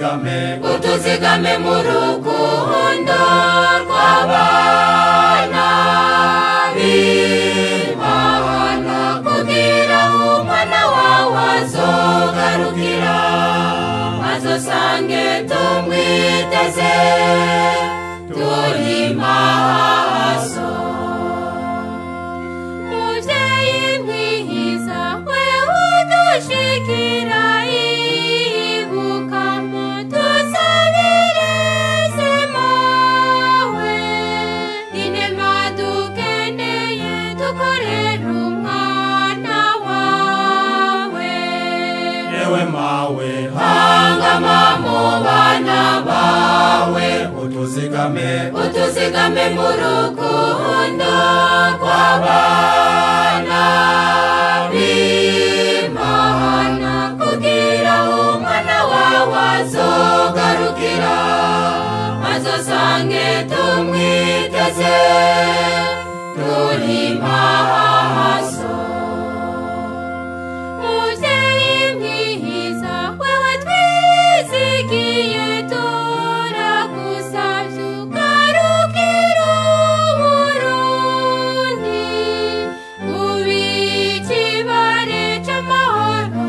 utuzigame utuzigame mu rukundo rw'abana b'imana kugira umwana wawe azogarukira azosange tumwiteze turi maso muvyeyi mwiza wewe dushikira ibuka mutusabirize mawe inema dukeneye dukorera umwana wawe yewe mawe hangama mu bana bawe utuzigame utuzigame mu rukundo rw'abana b'imana kugira umwana wawe azogarukira azosange tumwiteze turi maso muvyeyi mwiza wewe twizigiye turagusavye ugarukira uburundi ubikibare c'amahoro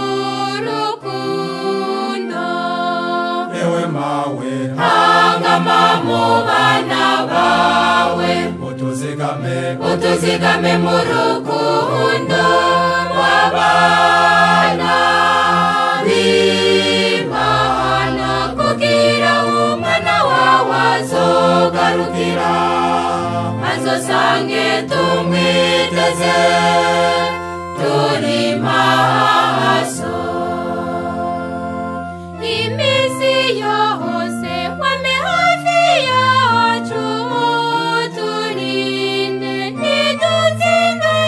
n'urukundo yewe mawe hangama mu bana bawe utuzigame utuzigame mu rukundo rw'abana b'imana kugira umwana wawe azogarukira azosange tumwiteze turi maso iminsi yose wame hafi yacu turinde ntidutsinzwe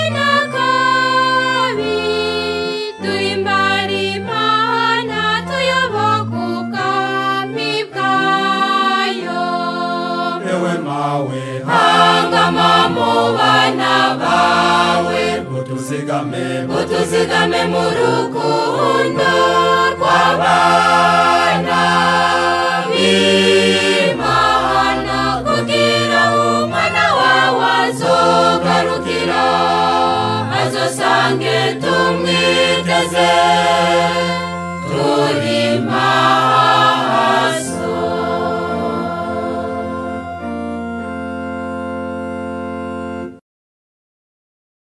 n'akabi duhimbare imana tuyoboke ubwami bwayo yewe mawe hangama mu bana bawe utuzigame utuzigame mu rukundo rw'abana b'imana kugira umwana wawe azogarukira azosange tumwiteze